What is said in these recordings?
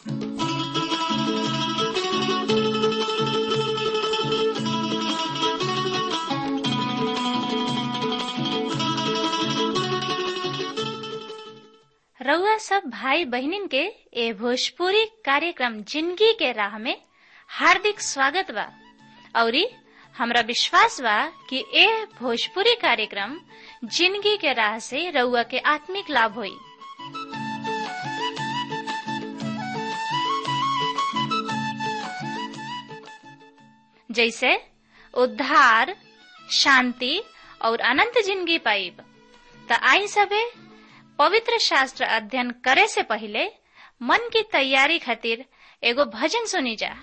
रउआ सब भाई बहिनीन के ए भोजपुरी कार्यक्रम जिंदगी के राह में हार्दिक स्वागत बा औरी हमरा विश्वास बा कि ए भोजपुरी कार्यक्रम जिंदगी के राह से रउआ के आत्मिक लाभ होई जैसे उद्धार शांति और अनंत जिंदगी पाइब त आई सबे पवित्र शास्त्र अध्ययन करे से पहले मन की तैयारी खातिर एगो भजन सुनी जा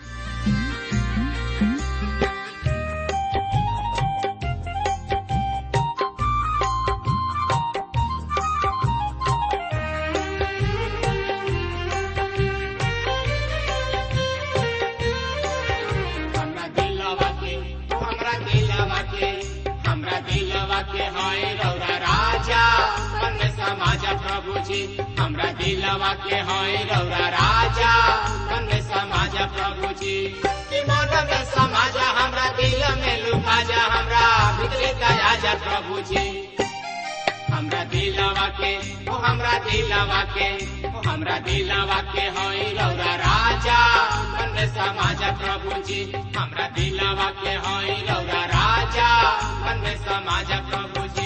हमरा दिलवा के हमरा दिलवा के हमरा दिलवा के हाय रौरा राजा मन में समाज प्रभु जी हमरा दिलवा के हाय रौरा राजा मन में समाज प्रभु जी कि मन में समाज हमरा दिल में लुका जा हमरा भीतरी दया जा प्रभु जी हमरा दिलवा के ओ हमरा दिलवा के ओ हमरा दिलवा के होई रौरा राजा मन में समाज प्रभु जी हमरा दिलवा के होई रौरा राजा मन में समाज प्रभु जी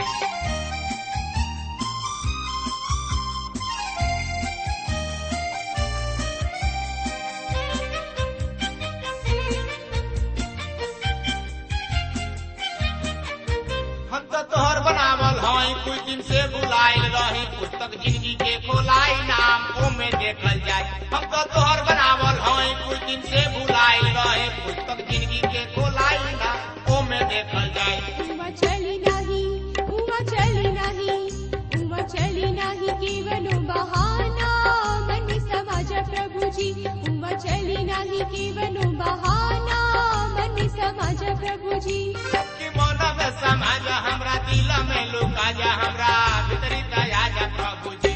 हम तो तोहर बनावल हई कुछ दिन से बुलाइल रही पुस्तक जिंदगी के खोलाई नाम ओमे देखल जाए हम तो तोहर बनावल हई कुछ दिन से बुलाइल रही पुस्तक जिंदगी के खोलाई नाम ओमे देखल जाए उमा चली नाही उमा चली नाही उमा चली नाही केवलो बहाना मन समाज प्रभुजी उमा चली नाही केवलो बहाना मन समाज प्रभुजी कि मन में समाज हमरा दिल में लुका जा हमरा भीतरी दया जा प्रभु जी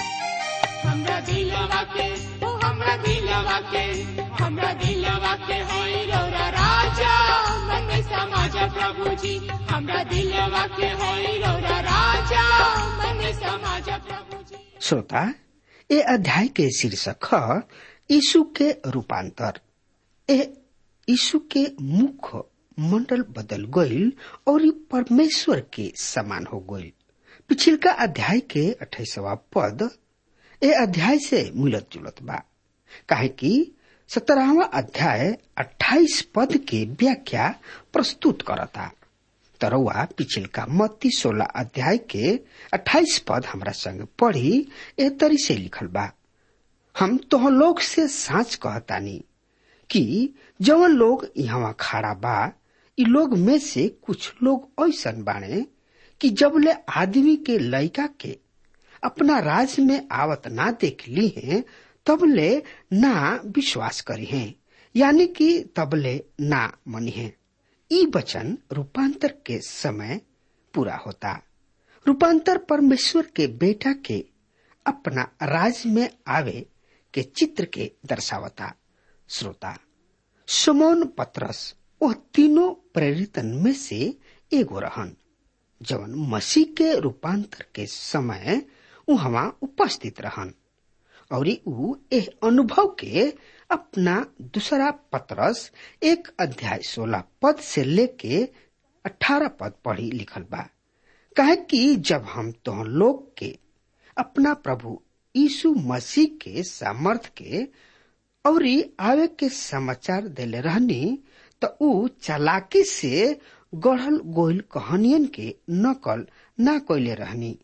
हमरा दिलवा के ओ हमरा दिलवा के हमरा दिलवा के होई रौरा राजा मन में समाज प्रभु जी हमरा दिलवा के होई रौरा राजा मन में समाज प्रभु जी श्रोता ए अध्याय के शीर्षक ह यीशु के रूपांतर ए यीशु के मुख मंडल बदल गईल और ई परमेश्वर के समान हो गईल पिछिलका अध्याय के अठाईसवा पद ए अध्याय से मिलत जुलत बा काहे कि सत्रहवा अध्याय अट्ठाईस पद के व्याख्या प्रस्तुत करता तरवा पिछिलका मत्ती सोलह अध्याय के अट्ठाईस पद हमरा संग पढ़ी ए तरी से लिखल बा हम तोह लोग से साच कहतानी कि जवन लोग यहाँ खड़ा बा इ लोग में से कुछ लोग ऐसन बाणे कि जबले आदमी के लड़का के अपना राज में आवत ना देख ली हैं तबले ना विश्वास करी हैं यानी कि तबले ना मनी हैं ई वचन रूपांतर के समय पूरा होता रूपांतर परमेश्वर के बेटा के अपना राज में आवे के चित्र के दर्शावता श्रोता सुमोन पत्रस वह तीनों प्रेरितन में से एगो रहन जवन मसीह के रूपांतर के समय वहां उपस्थित रहन और ऊ एह अनुभव के अपना दूसरा पत्रस एक अध्याय सोलह पद से लेके अठारह पद पढ़ी लिखल बा कहे कि जब हम तो लोग के अपना प्रभु यीशु मसीह के सामर्थ के और आवे के समाचार देले रहनी तो ऊ चालाकी से गढ़ल गोइल कहानियन के नकल ना कैले रहनी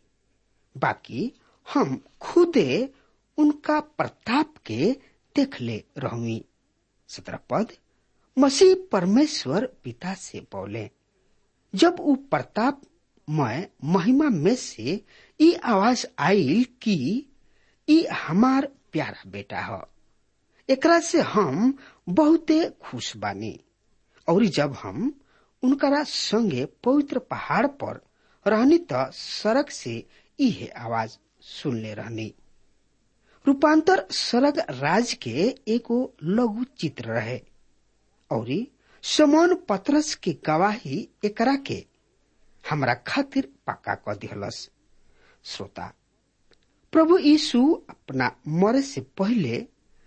बाकी हम खुदे उनका प्रताप के देख ले रहुई सत्रह पद मसीह परमेश्वर पिता से बोले जब ऊ प्रताप मैं महिमा में से ई आवाज आईल कि ई हमार प्यारा बेटा ह एकरा से हम बहुते खुश बानी और जब हम उनकरा संगे पवित्र पहाड़ पर रहनी त सड़क से इहे आवाज सुनले रहनी रूपांतर स्वर्ग राज के एगो लघु चित्र रहे और समौन पत्रस की गवाही एकरा के हमरा खातिर पक्का क दिहलस श्रोता प्रभु यीशु अपना मरे से पहले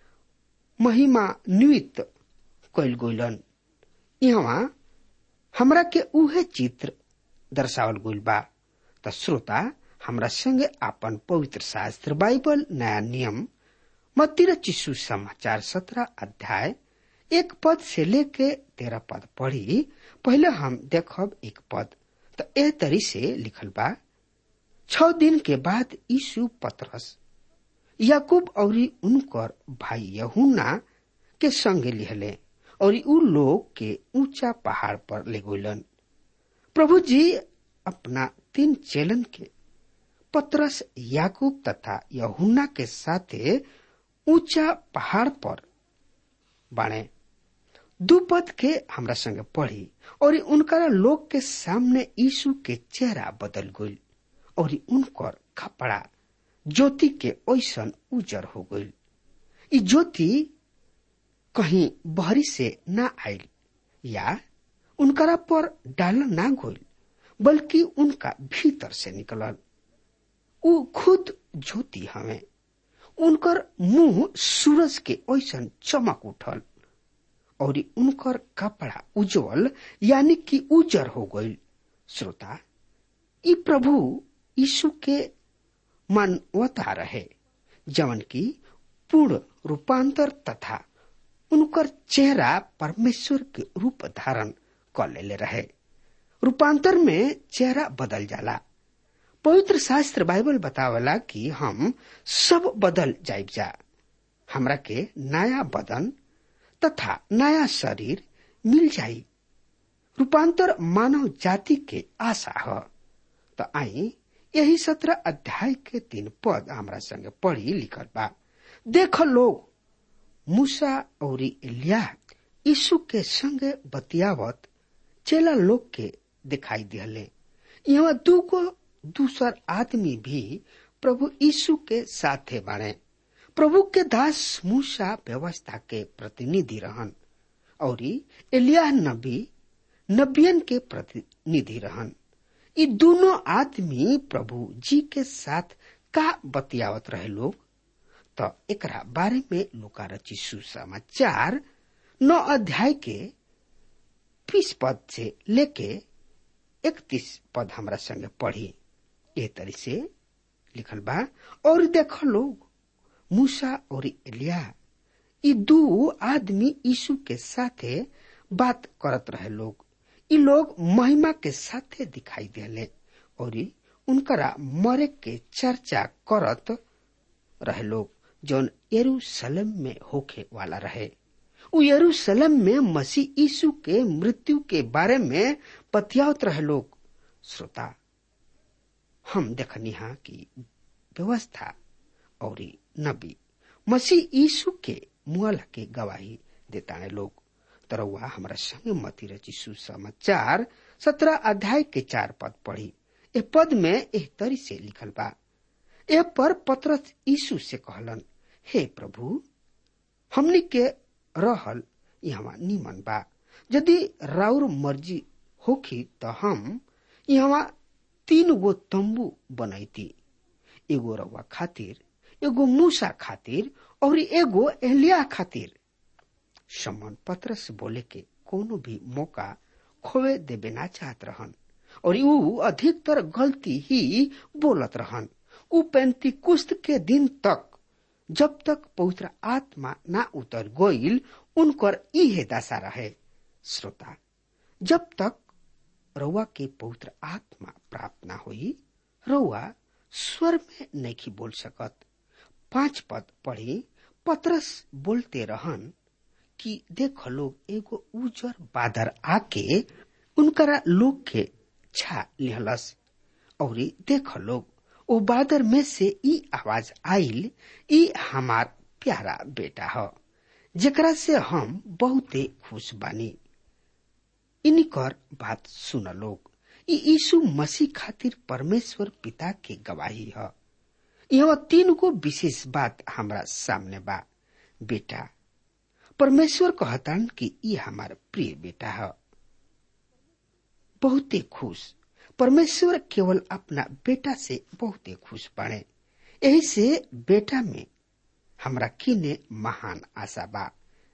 महिमा नियुक्त कैल गइलन यहाँ हमरा के उहे चित्र दर्शावल गइल बा त श्रोता हमरा संगे आपन पवित्र शास्त्र बाइबल नया नियम मत्ती चिशु समाचार सत्रह अध्याय एक पद से लेके तेरह पद पढ़ी पहले हम देखब एक पद त एह तरी से लिखल बा छ दिन के बाद यीशु पतरस याकूब और उनकर भाई यहुना के संगे लिहले और उ लोग के ऊंचा पहाड़ पर ले गइलन प्रभु जी अपना तीन चेलन के पतरस याकूब तथा यहुना के साथे ऊंचा पहाड़ पर बाणे दू पद के हमरा संगे पढ़ी और उनका लोग के सामने यीशु के चेहरा बदल गइल और उनकर कपड़ा ज्योति के ऐसन उजर हो गइल ई ज्योति कहीं बहरी से ना आयल या उनकरा पर डाल ना गइल बल्कि उनका भीतर से निकलल उ खुद ज्योति हमें उनकर मुंह सूरज के ऐसन चमक उठल और उनकर कपड़ा उज्जवल यानी कि उजर हो गइल श्रोता ई प्रभु यीशु के मानवता रहे जवन की पूर्ण रूपांतर तथा उनकर चेहरा परमेश्वर के रूप धारण कर लेले रहे रूपांतर में चेहरा बदल जाला पवित्र शास्त्र बाइबल बतावला कि हम सब बदल जाइब जा हमरा के नया बदन तथा नया शरीर मिल जाई रूपांतर मानव जाति के आशा है तो आई यही सत्रह अध्याय के तीन पद हमरा संगे पढ़ी लिखल बा देख लोग मूसा और इलिया यीशु के संगे बतियावत चेला लोग के दिखाई दिहले यहाँ दूगो दूसर आदमी भी प्रभु यीशु के साथे बाणे प्रभु के दास मूसा व्यवस्था के प्रतिनिधि रहन और एलिया नबी नबियन के प्रतिनिधि रहन ये दोनों आदमी प्रभु जी के साथ का बतियावत रहे लोग तो एकरा बारे में लुका रची सुसमाचार नौ अध्याय के बीस पद से लेके इकतीस पद हमरा संगे पढ़ी ए तरी से लिखल बा और देख लोग मूसा और एलिया ये दो आदमी यीशु के साथे बात करत रहे लोग ये लोग महिमा के साथे दिखाई देले और उनकरा मरे के चर्चा करत रहे लोग जौन यरूशलेम में होखे वाला रहे उ यरूशलेम में मसीह यीशु के मृत्यु के बारे में बतियावत रहे लोग श्रोता हम देखनी हा कि व्यवस्था और नबी मसीह यीशु के मुआला के गवाही देता लोग तरौआ हमारा संग मती रची सुसमाचार सत्रह अध्याय के चार पद पढ़ी ए पद में एह तरी से लिखल बा ए पर पत्रस यीशु से कहलन हे प्रभु हमनी के रहल यहाँ निमन बा यदि राउर मर्जी होखी तो हम यहाँ तीन गो तंबू बनैती एगो रउआ खातिर एगो मूसा खातिर और एगो एलिया खातिर सम्मान पत्र से बोले के कोनो भी मौका खोवे देवे ना चाहत रहन और ऊ अधिकतर गलती ही बोलत रहन ऊ पैंती कुस्त के दिन तक जब तक पवित्र आत्मा ना उतर गोइल उनकर इहे दशा रहे श्रोता जब तक रउआ के पवित्र आत्मा प्राप्त ना हुई रउआ स्वर में नहीं बोल सकत पांच पद पढ़ी पत्रस बोलते रहन कि देख लोग एगो उजर बादर आके उनकरा लोग के छा लिहलस और देख लोग ओ बादर में से ई आवाज आइल ई हमार प्यारा बेटा ह जेकरा से हम बहुते खुश बानी इनकर बात सुन लोग ई यीशु मसीह खातिर परमेश्वर पिता के गवाही है यहाँ तीन गो विशेष बात हमरा सामने बा बेटा परमेश्वर कहतान कि ई हमार प्रिय बेटा है बहुते खुश परमेश्वर केवल अपना बेटा से बहुते खुश बाड़े यही से बेटा में हमरा किने महान आशा बा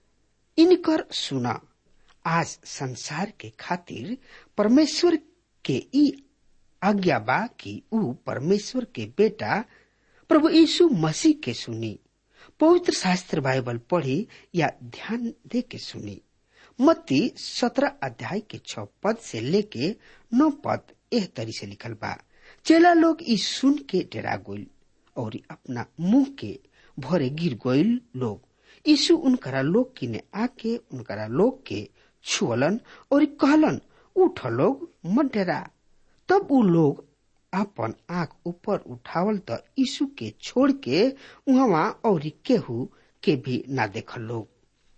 इनकर सुना आज संसार के खातिर परमेश्वर के ई आज्ञा बा कि ऊ परमेश्वर के बेटा प्रभु यीशु मसीह के सुनी पवित्र शास्त्र बाइबल पढ़ी या ध्यान दे के सुनी मत्ती सत्रह अध्याय के छ पद से लेके नौ पद एह तरी से लिखल बा चेला लोग ई सुन के डरा गोइल और अपना मुंह के भरे गिर गोइल लोग यीशु उनकरा लोग किने आके उनकरा लोग के छुअलन और कहलन उठ लोग मत डरा तब उ लोग अपन आंख ऊपर उठावल त यीशु के छोड़ के उहवा और केहू के भी ना देखल लोग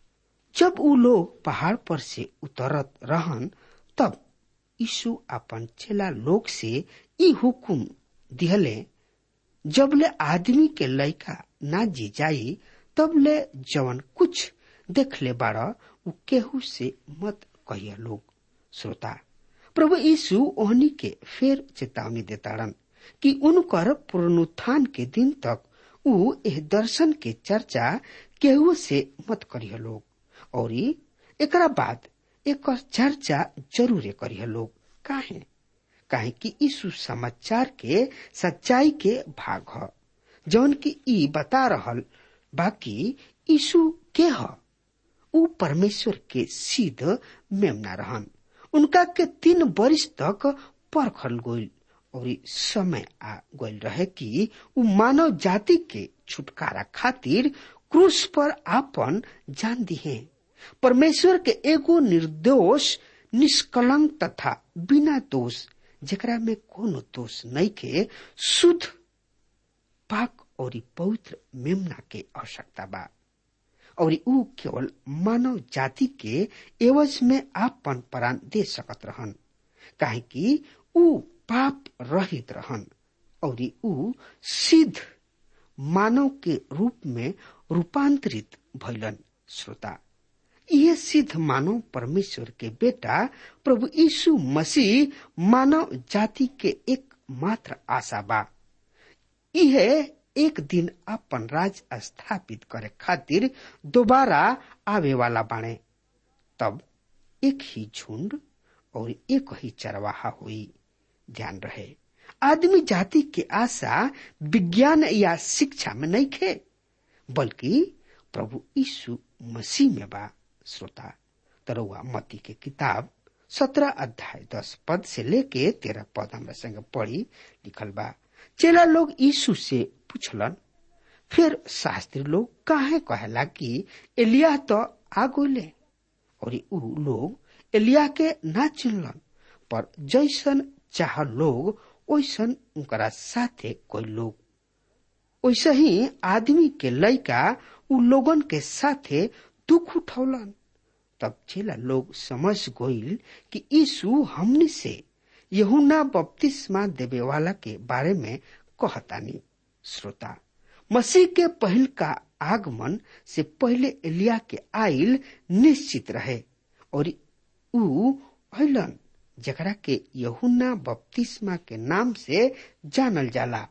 जब उ लोग पहाड़ पर से उतरत रहन तब यीशु अपन चेला लोग से ई हुकुम दिहले जबले आदमी के लइका ना जी जाई तबले जवन कुछ देख ले बाड़ उ केहू से मत कहिया लोग श्रोता प्रभु यीशु ओहनी के फेर चेतावनी देताड़न कि उनकर पुनरुत्थान के दिन तक उ एह दर्शन के चर्चा केहू से मत करिय लोग और एकरा बाद एक चर्चा जरूर करिय लोग काहे काहे कि यीशु समाचार के सच्चाई के भाग ह जौन की ई बता रहल बाकी यीशु के ह उ परमेश्वर के सिद्ध मेमना रहन उनका के तीन वर्ष तक परखल गोइल और समय आ गोइल रहे कि उ मानव जाति के छुटकारा खातिर क्रूस पर आपन जान दिहे परमेश्वर के एगो निर्दोष निष्कलंक तथा बिना दोष जेकरा में कोनो दोष नहीं के शुद्ध पाक और पवित्र मेमना के आवश्यकता बा और ऊ केवल मानव जाति के एवज में आपन प्राण दे सकत रहन काहे कि ऊ पाप रहित रहन और ऊ सिद्ध मानव के रूप में रूपांतरित भैलन श्रोता यह सिद्ध मानव परमेश्वर के बेटा प्रभु यीशु मसीह मानव जाति के एक मात्र आशा बा यह एक दिन अपन राज स्थापित करे खातिर दोबारा आवे वाला बाणे तब एक ही झुंड और एक ही चरवाहा हुई ध्यान रहे आदमी जाति के आशा विज्ञान या शिक्षा में नहीं खे बल्कि प्रभु यीशु मसीह में बा श्रोता तरुआ मती के किताब सत्रह अध्याय दस पद से लेके तेरह पद हमरा संग पढ़ी लिखल बा चेला लोग यीशु से पूछलन फिर शास्त्री लोग काहे कहेला कि एलिया तो आ गइले और ऊ लोग एलिया के ना चिनलन पर जैसन चाह लोग वैसन उनकरा साथे कोई लोग वैसे ही आदमी के लइका उ लोगन के साथे दुख उठौलन तब चेला लोग समझ गइल कि यीशु हमनी से यहुना बपतिस्मा देवे वाला के बारे में कहतानी श्रोता मसीह के पहल का आगमन से पहले एलिया के आइल निश्चित रहे और ऊ अलन जकरा के यहुना बपतिस्मा के नाम से जानल जाला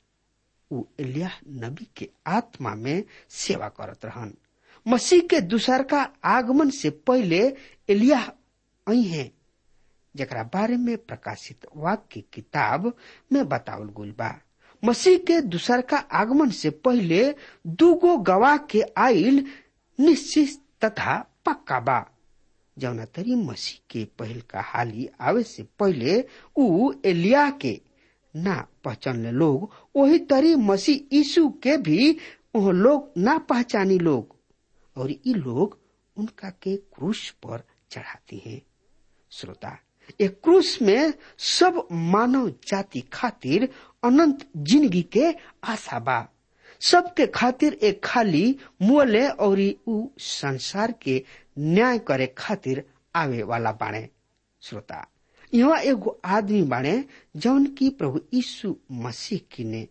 ऊ एलिया नबी के आत्मा में सेवा करत रहन मसीह के दूसर का आगमन से पहले एलिया आई है जकरा बारे में प्रकाशित वाक्य किताब में बतावल गुल बा मसीह के दूसर का आगमन से पहले दूगो गवाह के आइल निश्चित तथा पक्का बा जौना तरी मसीह के पहल का हाली आवे से पहले ऊ एलिया के ना पहचानले लोग वही तरी मसीह यीशु के भी वह लोग ना पहचानी लोग और ये लोग उनका के क्रूस पर चढ़ाते हैं श्रोता एक क्रूस में सब मानव जाति खातिर अनंत जिंदगी के आशा बा सबके खातिर एक खाली मुअले और ऊ संसार के न्याय करे खातिर आवे वाला बाणे श्रोता यहाँ एगो आदमी बाणे जौन की प्रभु यीशु मसीह की ने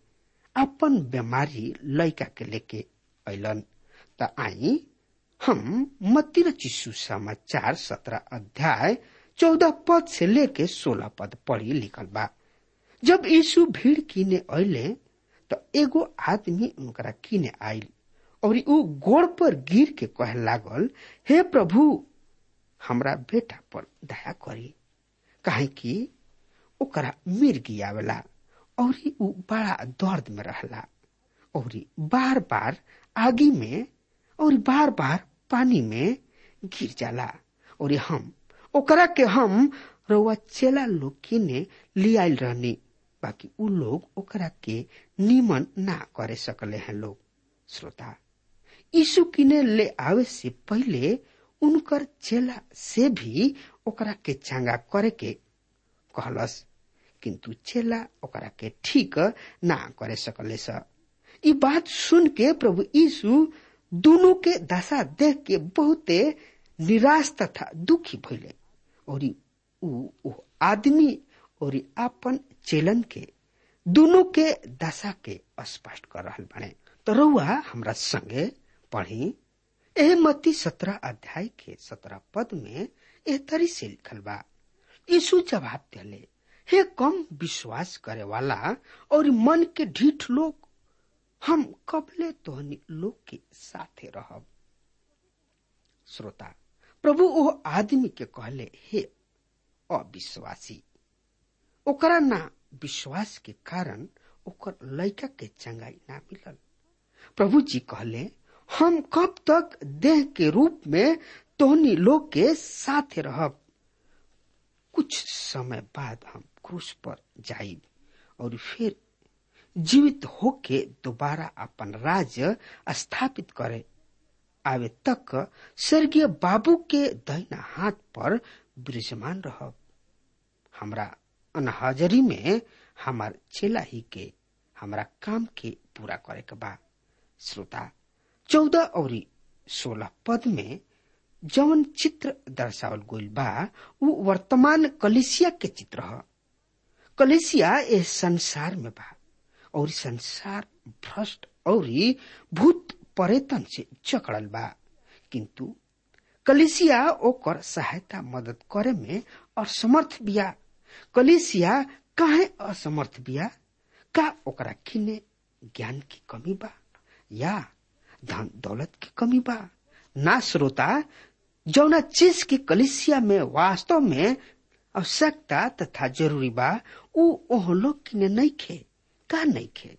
अपन बीमारी लड़का के लेके अलन त आई हम मत्ती चिशु समाचार सत्रह अध्याय चौदह पद से लेके सोलह पद पढ़ी लिखल बा जब यीशु भीड़ कीने अले तो एगो आदमी उनकरा कीने आयल और ऊ गोड़ पर गिर के कहे लागल हे प्रभु हमरा बेटा पर दया करी काहे कि ओकरा मिर्गी आवेला और ऊ बड़ा दर्द में रहला और बार बार आगी में और बार बार पानी में गिर जाला और हम ओकरा के हम रउआ चेला लोग किने लियाल रहनी बाकी उ लोग ओकरा के निमन ना करे सकले हैं लोग श्रोता यीशु किने ले आवे से पहले उनकर चेला से भी ओकरा के चंगा करे के कहलस किंतु चेला ओकरा के ठीक ना करे सकले स ई बात सुन के प्रभु यीशु दोनों के दशा देख के बहुते निराश तथा दुखी भइले और ऊ ऊ आदमी और आपन चेलन के दोनों के दशा के स्पष्ट कर रहल बने तो रउआ हमरा संगे पढ़ी एह मती सत्रह अध्याय के सत्रह पद में एह तरी से लिखल बा यीशु जवाब दिले हे कम विश्वास करे वाला और मन के ढीठ लोग हम कबले तोहनी लोग के साथे रहब श्रोता प्रभु ओ आदमी के कहले हे अविश्वासी ओकरा ना विश्वास के कारण ओकर लड़का के चंगाई ना मिलल प्रभु जी कहले हम कब तक देह के रूप में तोहनी लोग के साथे रहब कुछ समय बाद हम क्रूस पर जाइब और फिर जीवित होके दोबारा अपन राज्य स्थापित करे आवे तक स्वर्गीय बाबू के दहिना हाथ पर विराजमान रहब हमरा अनहाजरी में हमार चेला ही के हमरा काम के पूरा करे के बा श्रोता चौदह और सोलह पद में जवन चित्र दर्शावल गइल बा उ वर्तमान कलिसिया के चित्र ह कलिसिया ए संसार में बा और संसार भ्रष्ट और भूत परेतन से चकड़ल बा किंतु कलिसिया ओकर सहायता मदद करे में असमर्थ बिया कलिसिया काहे असमर्थ बिया का ओकरा किने ज्ञान की कमी बा या धन दौलत की कमी बा ना श्रोता जौना चीज की कलिसिया में वास्तव में आवश्यकता तथा जरूरी बा उ ओह लोग किने नहीं खे का नहीं खे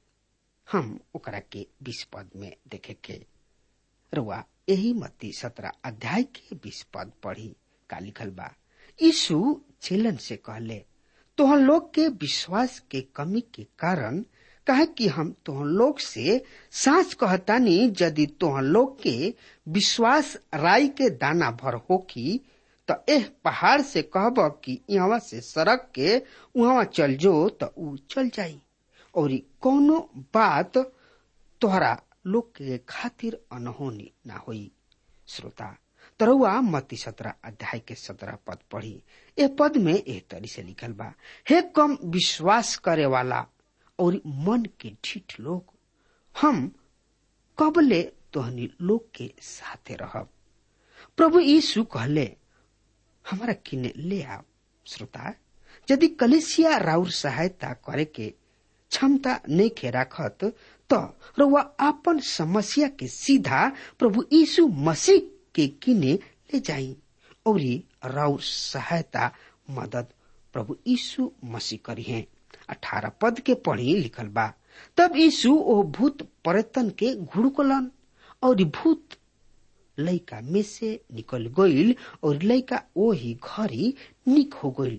हम ओकरा के बीस पद में देखे के रुआ यही मती सत्रह अध्याय के बीस पद पढ़ी का लिखल बा यीशु चेलन से कहले तोहन लोग के विश्वास के कमी के कारण कहे कि हम तोहन लोग से सांच कहतानी यदि तोहन लोग के विश्वास राई के दाना भर होकी तो एह पहाड़ से कहब कि यहाँ से सड़क के वहां चल जो तो ऊ चल जाई और कोनो बात तोहरा लोग के खातिर अनहोनी ना होई श्रोता तरुआ मती सत्रह अध्याय के सत्रह पद पढ़ी ए पद में एह तरी से लिखल बा हे कम विश्वास करे वाला और मन के ढीठ लोग हम कबले तोहनी लोग के साथे रहब प्रभु यीशु कहले हमारा किने ले आओ श्रोता यदि कलेसिया राउर सहायता करे के क्षमता नहीं खे राखत तो रउआ अपन समस्या के सीधा प्रभु यीशु मसीह के किने ले जाई और राउर सहायता मदद प्रभु यीशु मसीह करी है अठारह पद के पढ़ी लिखल बा तब यीशु ओ भूत पर्यटन के घुड़कलन और भूत लैका में से निकल गईल और लैका ओ ही घरी निक हो गईल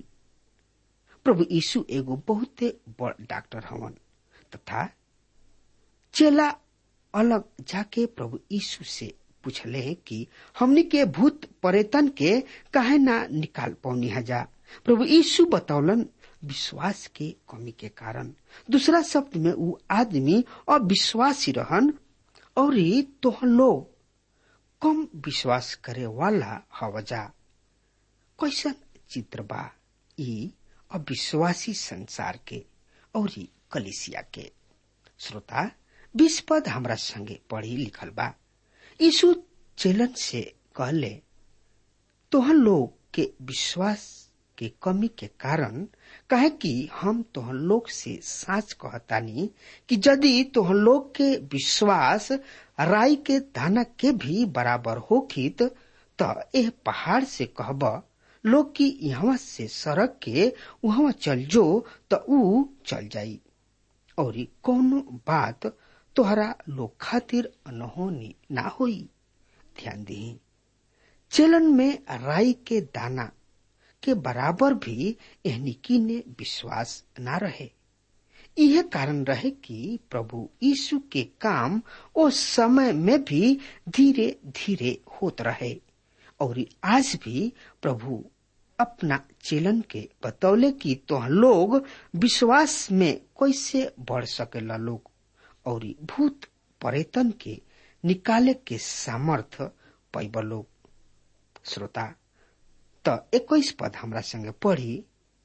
प्रभु यीशु एगो बहुते बड़ डॉक्टर हवन तथा चेला अलग जाके प्रभु यीशु से पूछले कि हमनी के भूत पर्यटन के काहे ना निकाल पौनी हजा प्रभु यीशु बतौलन विश्वास के कमी के कारण दूसरा शब्द में वो आदमी अविश्वासी रहन और तोह लोग कम विश्वास करे वाला हवजा कैसन चित्र बा ई अविश्वासी संसार के और कलिसिया के श्रोता बीस पद हमरा संगे पढ़ी लिखल बा यीशु चेलन से कहले तोहन लोग के विश्वास के कमी के कारण कहे कि हम तोहन लोग से साच कहतानी कि यदि तोहन लोग के विश्वास राई के दाना के भी बराबर होखित त एह पहाड़ से कहब लोग की यहाँ से सड़क के वहां चल जो त ऊ चल जाई और कौनो बात तोहरा लोग खातिर अनहोनी ना होई ध्यान दी चलन में राई के दाना के बराबर भी एहनिकी ने विश्वास ना रहे यह कारण रहे कि प्रभु यीशु के काम उस समय में भी धीरे धीरे होत रहे और आज भी प्रभु अपना चेलन के बतौले कि तो लोग विश्वास में कैसे बढ़ सकेला लोग और भूत परेतन के निकाले के सामर्थ पैब लोग श्रोता त इक्कीस पद हमरा संगे पढ़ी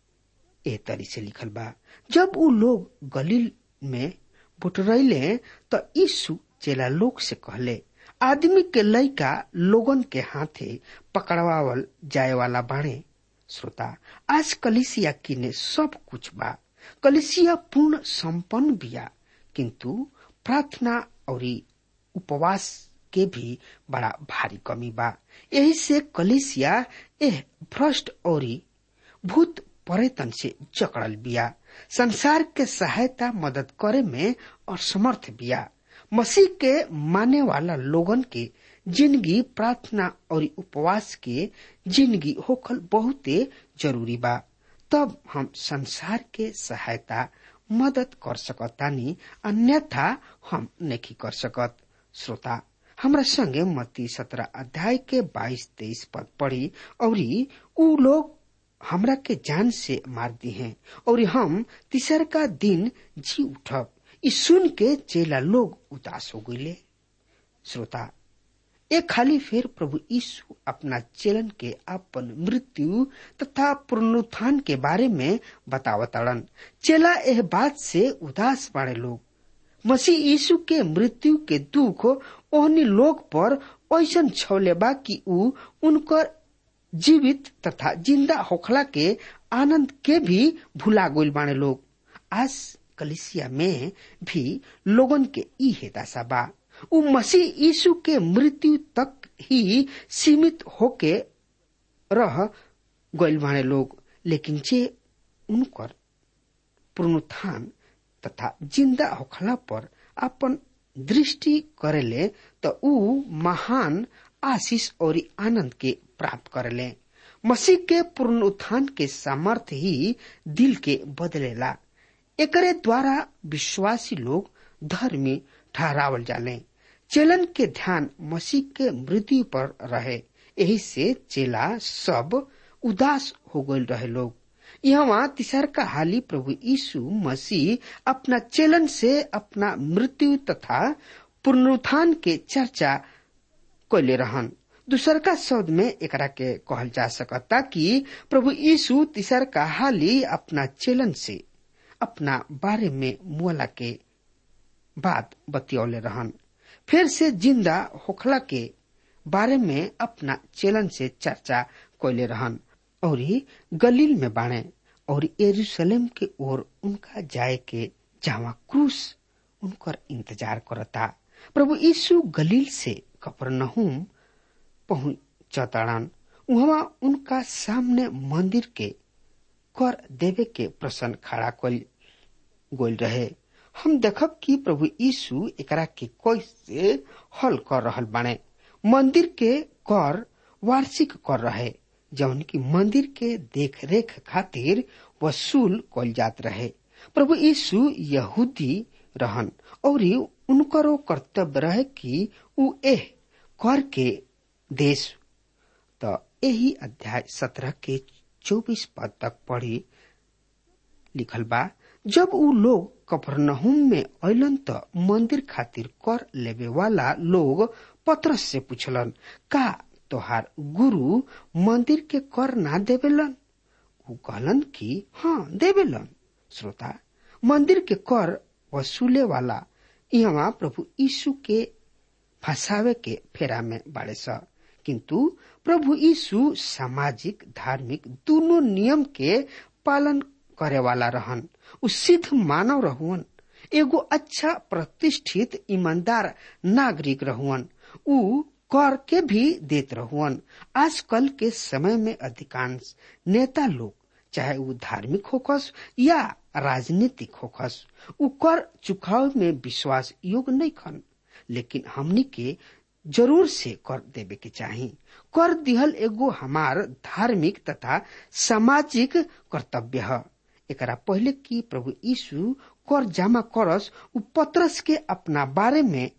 ए तरी से लिखल बा जब उ लोग गलील में बुटरैले त यीशु चेला लोग से कहले आदमी के लइका लोगन के हाथे पकड़वावल जाए वाला बाणे श्रोता आज कलिसिया किने सब कुछ बा कलिसिया पूर्ण संपन्न बिया किंतु प्रार्थना और उपवास के भी बड़ा भारी कमी बा यही से कलिसिया एह भ्रष्ट और भूत पर्यटन से जकड़ल बिया संसार के सहायता मदद करे में असमर्थ बिया मसीह के माने वाला लोगन के जिंदगी प्रार्थना और उपवास के जिंदगी होखल बहुते जरूरी बा तब हम संसार के सहायता मदद कर सकतानी अन्यथा हम नहीं कर सकत श्रोता हमरा संगे मती सत्रह अध्याय के बाईस तेईस पद पढ़ी और उ लोग हमरा के जान से मार दी हैं और हम तीसर का दिन जी उठब ई सुन के चेला लोग उदास हो गईले श्रोता एक खाली फिर प्रभु यीशु अपना चेलन के अपन मृत्यु तथा पुनरुत्थान के बारे में बतावताड़न चेला यह बात से उदास बाड़े लोग मसीह यीशु के मृत्यु के दुख ओहनी लोग पर ऐसा छौले बा कि ऊ उनकर जीवित तथा जिंदा होखला के आनंद के भी भुला गोल बाणे लोग आज कलिसिया में भी लोगन के ई हेदासा बा उ मसीह यीशु के मृत्यु तक ही सीमित होके रह गइल बाणे लोग लेकिन जे उनकर पुनरुत्थान तथा जिंदा होखला पर अपन दृष्टि करेले त ऊ महान आशीष और आनंद के प्राप्त करेले मसीह के पुनरुत्थान के सामर्थ्य ही दिल के बदलेला एकरे द्वारा विश्वासी लोग धर्मी ठहरावल जाले चेलन के ध्यान मसीह के मृत्यु पर रहे यही से चेला सब उदास हो गए रहे लोग यहाँ तीसर का हाली प्रभु यीशु मसीह अपना चेलन से अपना मृत्यु तथा पुनरुत्थान के चर्चा कैले रहन दूसर का शब्द में एकरा के कहल जा सकता कि प्रभु यीशु तीसर का हाली अपना चेलन से अपना बारे में मुआला के बात बतियौले रहन फिर से जिंदा होखला के बारे में अपना चेलन से चर्चा कैले रहन और गलील में बाणे और यरूशलेम के ओर उनका जाए के जावा क्रूस उनकर इंतजार करता प्रभु यीशु गलील से कपरनहुम पहुंचताड़न वहां उनका सामने मंदिर के कर देवे के प्रश्न खड़ा कल गोल रहे हम देखब कि प्रभु यीशु एकरा के कैसे हल कर रहल बाणे मंदिर के कर वार्षिक कर रहे जौन की मंदिर के देख रेख खातिर वसूल कल जात रहे प्रभु यीशु यहूदी रहन और उनकरो कर्तव्य रहे कि उ एह कर के देश त यही अध्याय सत्रह के चौबीस पद तक पढ़ी लिखल बा जब उ लोग कफरनहुम में अलन त मंदिर खातिर कर लेवे वाला लोग पत्रस से पूछलन का तोहार गुरु मंदिर के कर ना देवेलन उ कहलन कि हाँ देवेलन श्रोता मंदिर के कर वसूले वाला यहाँ प्रभु यीशु के फंसावे के फेरा में बाड़े स किंतु प्रभु यीशु सामाजिक धार्मिक दोनों नियम के पालन करे वाला रहन उ सिद्ध मानव रहुअन एगो अच्छा प्रतिष्ठित ईमानदार नागरिक रहुअन उ कर के भी देत रहुअन आजकल के समय में अधिकांश नेता लोग चाहे वो धार्मिक होकस या राजनीतिक होकस उ कर चुकाव में विश्वास योग्य नहीं खन लेकिन हमनी के जरूर से कर देवे के चाही कर दिहल एगो हमार धार्मिक तथा सामाजिक कर्तव्य है एकरा पहले कि प्रभु यीशु कर जमा करस उ पत्रस के अपना बारे में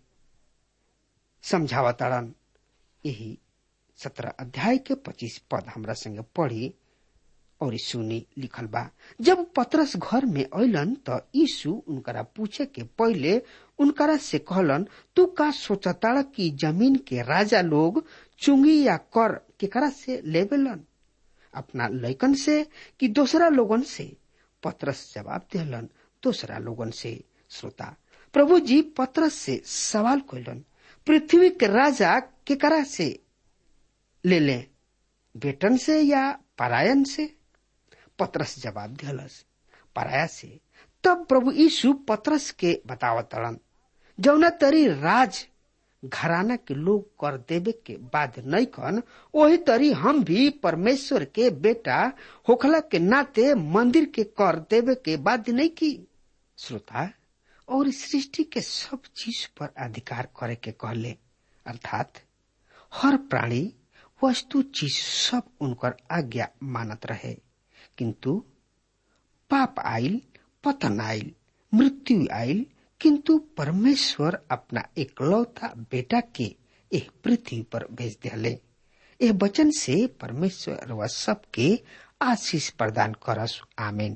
समझावताड़न यही सत्रह अध्याय के पच्चीस पद हमरा संगे पढ़ी और सुनी लिखल बा जब पत्रस घर में अलन त यीशु उनकरा पूछे के पहले उनकरा से कहलन तू का सोचताड़ कि जमीन के राजा लोग चुंगी या कर केकरा से लेवेलन अपना लैकन से कि दूसरा लोगन से पत्रस जवाब दिलन दूसरा लोगन से श्रोता प्रभु जी पत्रस से सवाल कैलन पृथ्वी के राजा केकरा से ले ले बेटन से या परायन से पत्रस जवाब दिलस पराया से तब प्रभु यीशु पत्रस के बतावतड़न जौना तरी राज घराना के लोग कर देवे के बाद नहीं कन वही तरी हम भी परमेश्वर के बेटा होखला के नाते मंदिर के कर देवे के बाद नहीं की श्रोता और सृष्टि के सब चीज पर अधिकार करे के कहले अर्थात हर प्राणी वस्तु चीज सब उनकर आज्ञा मानत रहे किंतु पाप आइल पतन आइल मृत्यु आइल किंतु परमेश्वर अपना एकलौता बेटा के एह पृथ्वी पर भेज दिले एह वचन से परमेश्वर व सबके आशीष प्रदान करस आमीन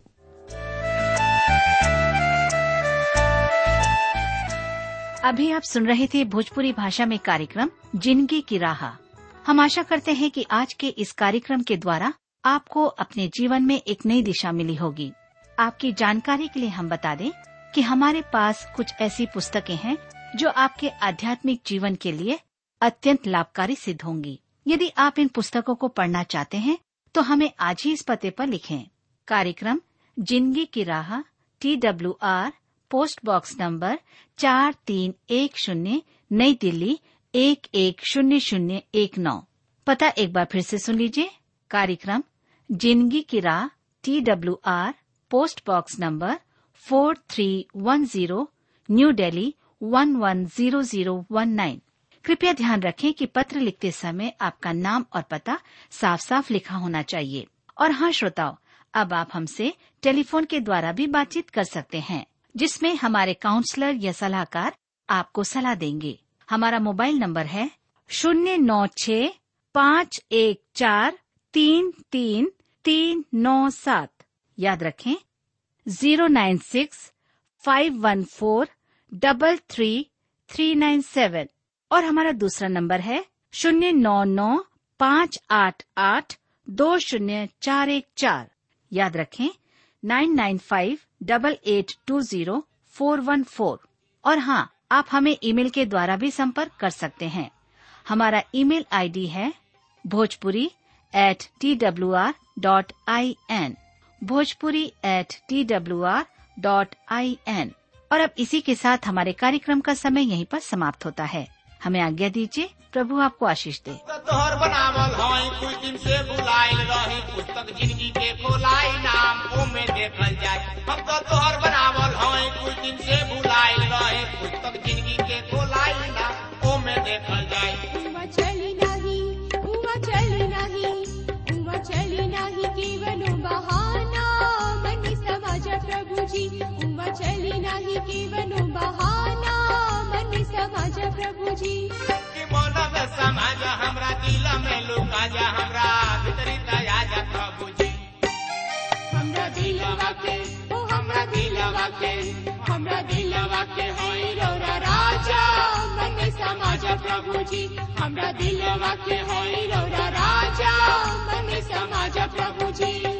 अभी आप सुन रहे थे भोजपुरी भाषा में कार्यक्रम जिंदगी की राह हम आशा करते हैं कि आज के इस कार्यक्रम के द्वारा आपको अपने जीवन में एक नई दिशा मिली होगी आपकी जानकारी के लिए हम बता दें कि हमारे पास कुछ ऐसी पुस्तकें हैं जो आपके आध्यात्मिक जीवन के लिए अत्यंत लाभकारी सिद्ध होंगी यदि आप इन पुस्तकों को पढ़ना चाहते हैं तो हमें आज ही इस पते पर लिखें कार्यक्रम जिंदगी की राह T W R post box number चार तीन एक शून्य नई दिल्ली एक एक शून्य शून्य एक नौ पता एक बार फिर से सुन लीजिए कार्यक्रम जिंदगी की राह T W R post box number four three one zero new Delhi one one zero zero one nine कृपया ध्यान रखें कि पत्र लिखते समय आपका नाम और पता साफ साफ लिखा होना चाहिए और हाँ श्रोताओं अब आप हमसे टेलीफोन के द्वारा भी बातचीत कर सकते हैं जिसमें हमारे काउंसलर या सलाहकार आपको सलाह देंगे हमारा मोबाइल नंबर है शून्य नौ छ पाँच एक चार तीन तीन तीन नौ सात याद रखें zero nine six five one four double three three nine seven और हमारा दूसरा नंबर है शून्य नौ नौ पाँच आठ आठ दो शून्य चार एक चार याद रखें nine nine five double eight two zero four one four और हाँ आप हमें ईमेल के द्वारा भी संपर्क कर सकते हैं हमारा ईमेल आईडी है Bhojpuri at T W R dot I N Bhojpuri at T W R dot I N और अब इसी के साथ हमारे कार्यक्रम का समय यहीं पर समाप्त होता है हमें आज्ञा दीजिए प्रभु आपको आशीष दे तोहर बनावल हई कुछ दिन से बुलाइल रही पुस्तक जिंदगी के खोलाई नाम ओमे देखल जाए हम तो तोहर बनावल हई कुछ दिन से बुलाइल रही पुस्तक जिंदगी के खोलाई नाम ओमे देखल जाए उमा चली नाही उमा चली नाही उमा चली नाही केवलो बहाना मनी समाज प्रभुजी उमा चली नाही केवलो बहाना मनी समाज प्रभुजी कि मन में समाज हमरा दिल में लुका जा हमरा भीतरी दया जा प्रभु जी हमरा दिलवा के ओ हमरा दिलवा के हमरा दिलवा के होई रौरा राजा मन समाज प्रभु जी हमरा दिलवा के होई रौरा राजा मन समाज प्रभु जी